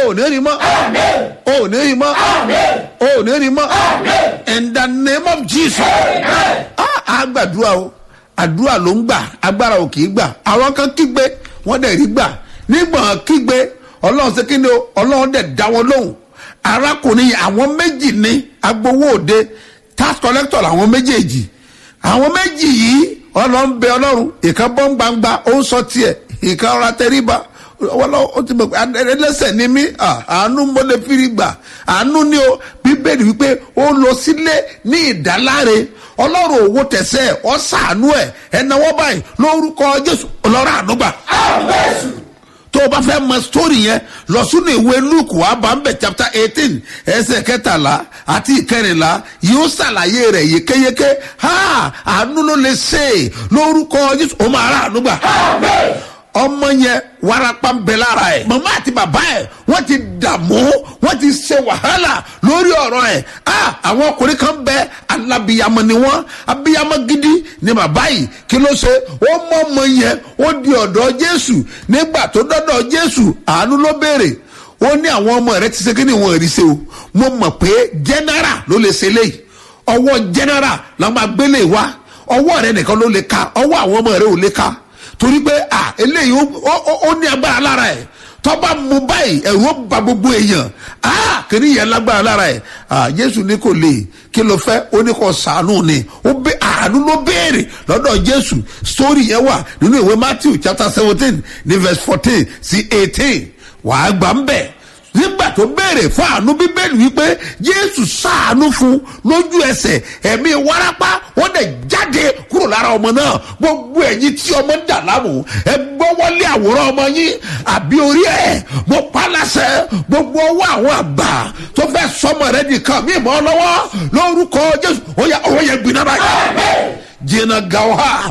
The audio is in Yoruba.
ò ní rí mọ́ o ò ní rí mọ́ o ò ní rí mọ́ in the name of jesus Ah, a gbàdúrà o àdúrà ló ń gbà agbára ò kì í gbà àwọn kan kígbe wọ́n dẹ̀ rí gbà nígbà kígbe ọlọ́run ṣe kí ni o ọlọ́run dẹ̀ dá wọn lóhùn arákùnrin yìí àwọn méjì ní agbowó òde tax collector làwọn méjèèjì àwọn méjì yìí ọlọ́run bẹ ọlọ́run ìkan bọ́ ń gbangba ó ń sọ tiẹ̀ ìkan ọ̀rá tẹríba ọlọ́run ó ti mọ̀ pé ẹlẹ́sẹ̀ ni mí ah, àánú mo lè fi rí gbà àánú ni o bíbélì wípé ó lọ sílé ní ìdáláre ọlọ́run òwò tẹ̀sẹ̀ ọ́ sàánú ẹ̀ ẹ̀náwó báyìí lórúkọ jésù ọlọ́run àánú gbà tó o bá fẹ́ mọ sítórì yẹn lọ sínú ìwé luke wà bá ń bẹ̀ chapter eighteen ẹsẹ̀ kẹtàlá àti ìkẹrìnlá yóò ṣàlàyé rẹ̀ yékéyéké ha àánú ló lè ṣe é lórúkọ jésù ó máa rà àánú gbà ọmọ yẹn warapa ń bẹ lára ẹ màmá àti bàbá ẹ wọn ti dààmú wọn ti ṣe wàhálà lórí ọrọ ẹ ah àwọn ọkùnrin kan bẹ alábìyamọ ni wọn abiyamọ gidi ni bàbá yìí kí ló ṣe ó mọ ọmọ yẹn ó di ọdọ jésù nígbà tó dọdọ jésù àánú ló béèrè ó ní àwọn ọmọ rẹ ti ṣe kí ni wọn rí ṣe o mo mọ pé general ló lè ṣe léyìí ọwọ general la máa gbélé wa ọwọ rẹ nìkan ló lè ka ọwọ àwọn ọmọ rẹ ò lè ka torí pé à eléyìí ó ó- ó ní agbára lára ẹ tọ́ba mu báyìí ẹ̀rù ó ba gbogbo èèyàn à kìnìún yẹn lágbára lára ẹ à jésù ní kò lè kí ló fẹ́ ó ní kò sàánú ni ó bẹ àánú ló béèrè lọ́dọ̀ jésù sórí yẹn wà nínú ìwé matthew chapter seventeen ní verse fourteen sí eighteen wàá gbà ń bẹ̀ nígbà tó béèrè fún àánú bíbélì wípé jésù sàánú fún lójú ẹsẹ̀ ẹ̀mí wárápá wọ́n dẹ̀ jáde kúrò lára ọmọ náà gbogbo ẹ̀yin tí ọmọ ń dà láàmú ẹ gbọ́wọ́lé àwòrán ọmọ yín àbí orí ẹ̀ mo pa láṣẹ gbogbo ọwọ́ àwọn àgbà tó fẹ́ sọmọ rẹ nìkan mí mọ́ lọ́wọ́ lórúkọ jésù ó yẹ ọwọ́ yẹn gbiná báyìí jìnnà gàwá